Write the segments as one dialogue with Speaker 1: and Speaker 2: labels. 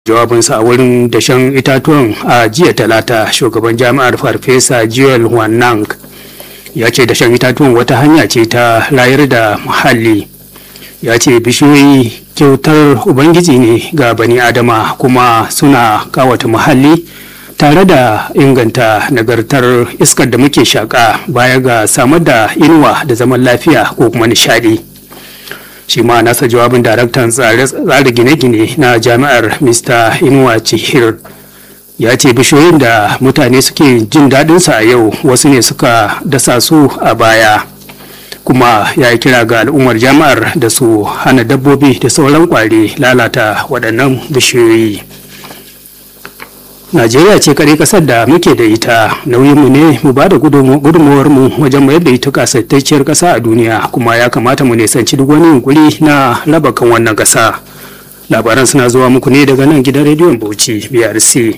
Speaker 1: jawabinsa a wurin dashen itatuwan a jiya talata shugaban jami'ar farfesa joel wanang ya ce dashen itatuwan wata hanya ce ta rayar da muhalli ya ce bishiyoyi kyautar ubangiji ne ga bani adama kuma suna kawata muhalli tare da inganta nagartar iskar da muke shaƙa baya ga samar da inuwa da zaman lafiya ko kuma nishadi shi ma nasa jawabin daraktan tsare gine-gine na jami'ar mr inuwa chihir ya ce bishiyoyin da mutane suke jin daɗinsu a yau wasu ne suka dasa su a baya kuma ya yi kira ga al'ummar jami'ar da su hana dabbobi da sauran kwari lalata waɗannan bishiyoyi najeriya ce kare kasar da muke da ita nauyinmu ne mu ba da gudunmuwarmu wajen mayar da ita kasaitacciyar kasa a duniya kuma ya kamata mu nisanci duk wani yunkuri na raba kan wannan kasa labaran suna zuwa muku ne daga nan gidan rediyon bauchi brc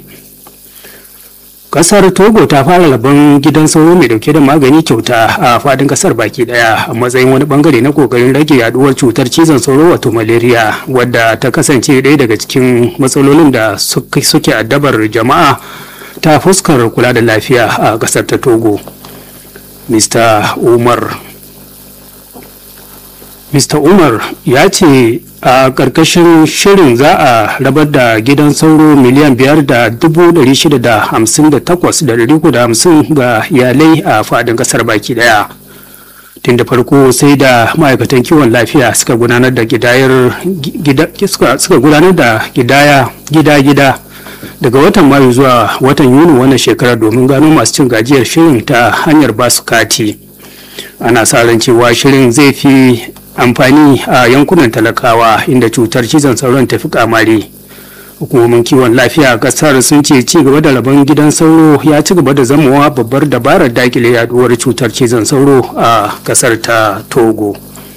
Speaker 1: kasar togo ta fara rabon gidan sauro mai dauke da magani kyauta a fadin kasar baki daya a matsayin wani bangare na kokarin rage yaduwar cutar cizon sauro wato malaria wadda ta kasance ɗaya daga cikin matsalolin da suke addabar jama'a ta fuskar kula da lafiya a kasar ta togo mr umar mr umar ya ce a ƙarƙashin shirin za a rabar da gidan sauro miliyan biyar da dubu ɗari shida da hamsin da takwas da ɗari da hamsin ga iyalai a faɗin ƙasar baki ɗaya tun da farko sai da ma'aikatan kiwon lafiya suka gudanar da gidayar suka gudanar da gidaya gida-gida daga watan mayu zuwa watan yuni wannan shekarar domin gano masu cin gajiyar shirin ta hanyar basu kati ana sa ran cewa shirin zai fi amfani a yankunan talakawa inda cutar cizon sauron tafi kamari hukumomin kiwon lafiya a kasar sun ce ci gaba da rabon gidan sauro ya ci gaba da zamowa babbar dabarar dakile yaduwar cutar cizon sauro a kasar ta togo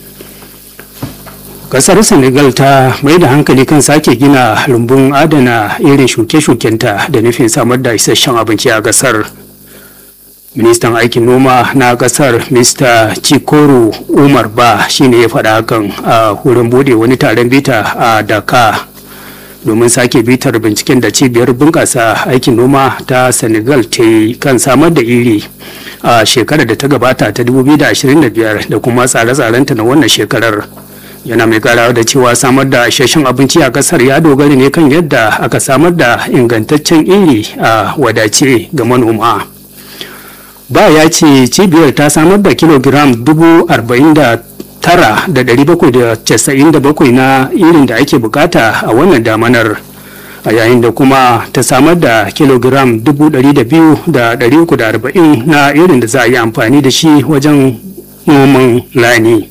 Speaker 1: kasar senegal ta mai da hankali kan sake gina rumbun adana irin shuke-shukenta da nufin samar da isasshen abinci a kasar ministan aikin noma na kasar mr chikoro umar ba shine ya faɗa hakan a wurin bude wani taron bita a daka domin sake bitar binciken da cibiyar bunƙasa aikin noma ta senegal ta yi kan samar da iri a shekarar da ta gabata ta 2025 da kuma tsare-tsarenta na wannan shekarar yana mai karawa da cewa samar da isasshen abinci a kasar ya dogara ne kan yadda aka samar da ingantaccen iri a wadace ga manoma. ba ya ce cibiyar ta samar da kilogiram 49,797 na irin da ake bukata a wannan damanar a yayin da kuma ta samar da kilogiram 200,340 na irin da za a yi amfani da shi wajen noman rani.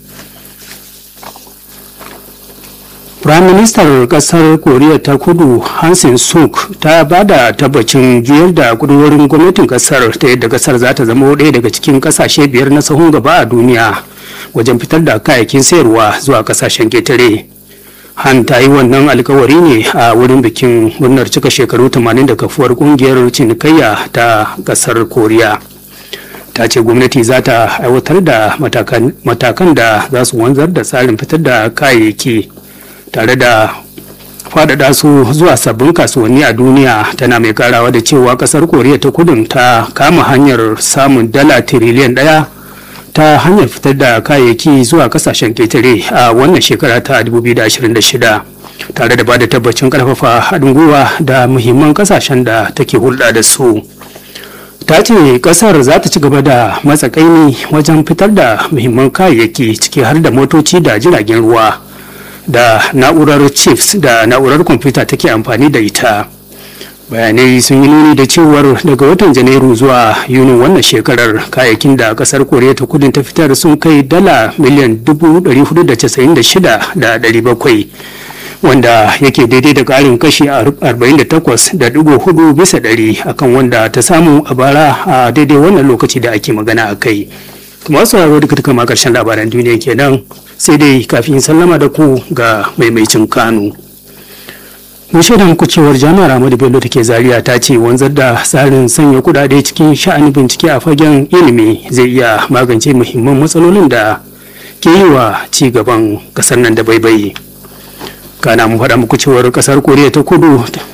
Speaker 1: Firaministar ƙasar Koriya ta kudu Hansin Suk ta ba da tabbacin juyar da kudurorin gwamnatin ƙasar ta yadda ƙasar za ta zama ɗaya daga cikin ƙasashe biyar na sahun gaba a duniya wajen fitar da kayayyakin sayarwa zuwa ƙasashen ketare. Han ta yi wannan alkawari ne a wurin bikin murnar cika shekaru 80 da kafuwar ƙungiyar cinikayya ta ƙasar Koriya. ta ce gwamnati za ta aiwatar da matakan da za su wanzar da tsarin fitar da kayayyaki tare da faɗaɗa su zuwa sabbin kasuwanni a duniya tana mai karawa da cewa ƙasar koriya ta kudun ta kama hanyar samun dala tiriliyan ɗaya ta hanyar fitar da kayayyaki zuwa ƙasashen ƙetare a wannan shekara ta 2026 tare da ba da tabbacin ƙarfafa haɗin gwiwa da muhimman ƙasashen da take hulɗa da su ta ce ƙasar za ta ci gaba da matsakaini wajen fitar da muhimman kayayyaki ciki har da motoci da jiragen ruwa da na'urar chips da na'urar kwamfuta take amfani da ita bayanai sun yi nuni da cewar daga watan janairu zuwa yunin wannan shekarar kayayyakin da kasar koriya ta kudin ta fitar sun kai dala miliyan 496,700 wanda yake daidai da karin kashi 48.4 bisa ɗari akan wanda ta samu a bara a daidai wannan lokaci da ake magana a kai masu sauraro duka duka ma karshen labaran duniya kenan sai dai kafin sallama da ku ga maimaicin kanu mun shaida muku cewar jami'ar ahmadu bello take zaria ta ce wanzar da tsarin sanya kudade cikin sha'anin bincike a fagen ilimi zai iya magance muhimman matsalolin da ke yi wa ci gaban kasar nan da baibayi kana mu faɗa muku cewar ƙasar koriya ta kudu